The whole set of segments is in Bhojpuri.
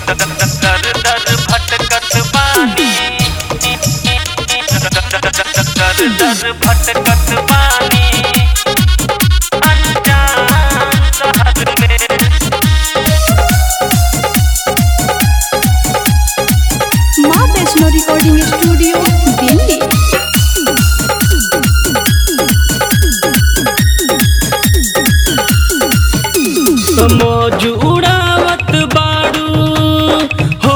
दर दर भटकत बानी दर दर भटकत बानी अनजान शहर में माँ वैष्णो रिकॉर्डिंग स्टूडियो दिल्ली मौज उड़ावत बाड़ू हो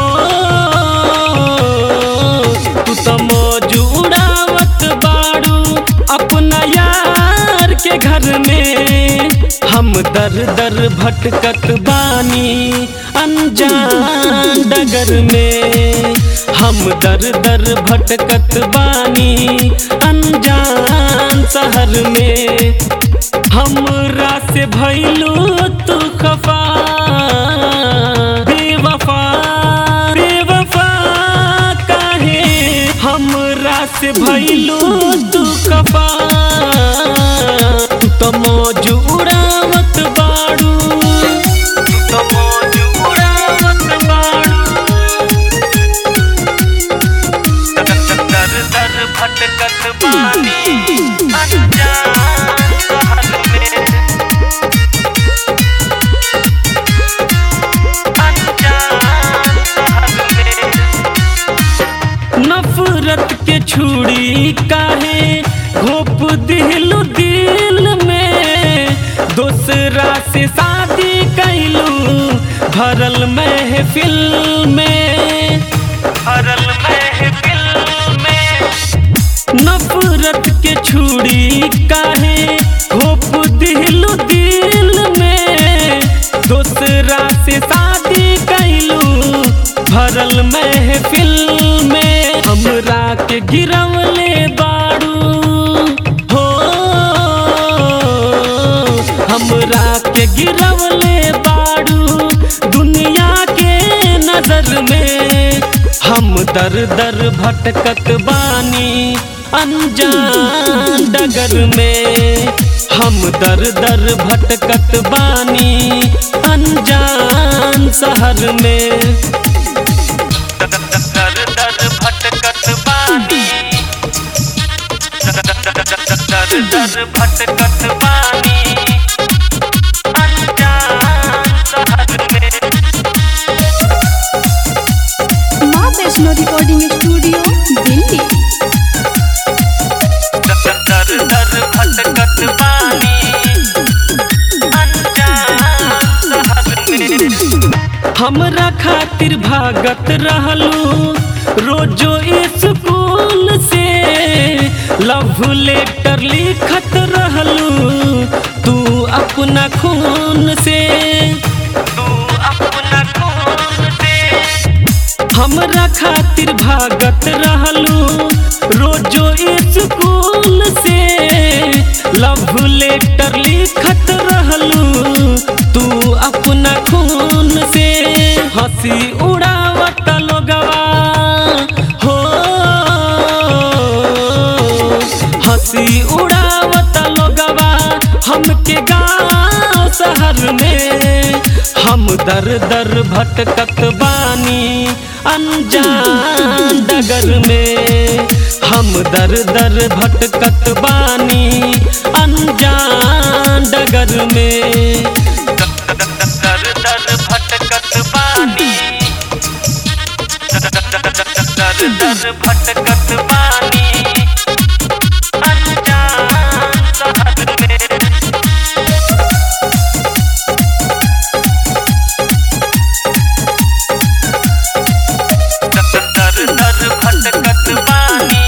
तू तो मौज उड़ावत बाड़ू अपना यार के घर में हम दर दर भटकत बानी अनजान डगर में हम दर दर भटकत बानी अनजान शहर में हमरा से भइलू तू खफा बेवफा बेवफा काहे हमरा से भइलू तू खफा तू तो मौज उड़ावत बाड़ू तू तो मौज उड़ावत बाड़ू दर दर भटकत बानी अनजान शहर में अनजान शहर में नफरत के छुरी काहे घोप दिलू दिल में दूसरा से शादी कैलू भरल महफिल में भरल महफिल में नफरत के छुरी काहे घोप दिलू दिल में दूसरा से शादी कैलू भरल महफिल में हमरा के गिरवले बाड़ू हो हमरा के गिरवले बाड़ू दुनिया के नजर में हम दर दर भटकत बानी अनजान डगर में हम दर दर भटकत बानी अनजान शहर में दर दर भटकत बानी दर दर भटकत बानी अनजान शहर में माँ वैष्णो रिकॉर्डिंग स्टूडियो दिल्ली दर दर भटकत बानी अनजान शहर में हमरा खातिर भागत रहलू रोजो स्कूल से लव लेटर लिखत रहलू तू अपना खून से तू अपना खून से हमरा खातिर भागत रहलू रोजो स्कूल से लव लेटर लिखत रहलू तू अपना खून से हंसी उड़ावत लोगवा हो हंसी उड़ावत लोगवा हमके गाँव शहर में हम दर दर भटकत बानी अनजान डगर में हम दर दर भटकत बानी अनजान डगर में दर दर भटकत बानी दर दर भटकत बानी अनजान शहर में दर दर भटकत बानी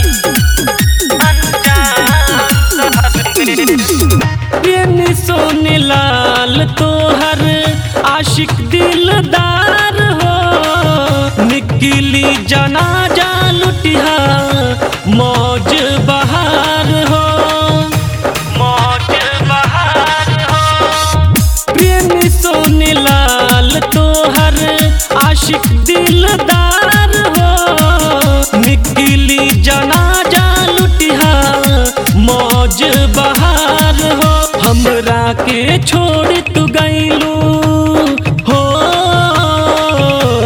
अनजान शहर में ये सोने लाल तोहर आशिक दिलदार हो निकली जनाजा लुटिया मौज बहार हो मौज बहार हो प्रेमी सोने लाल तोहर आशिक दिलदार हो निकली जनाजा लुटिया मौज बहार हो हमरा के छोड़ तू गईलू हो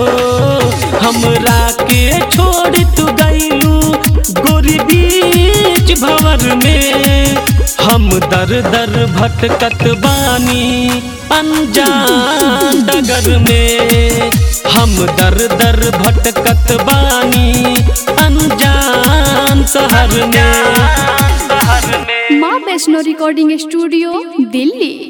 छोड़ तू गईलू गोरी बीच भवर में हम दर दर भटकत बानी अनजान डगर में हम दर दर भटकत बानी अनजान शहर में शहर में माँ वैष्णो रिकॉर्डिंग स्टूडियो दिल्ली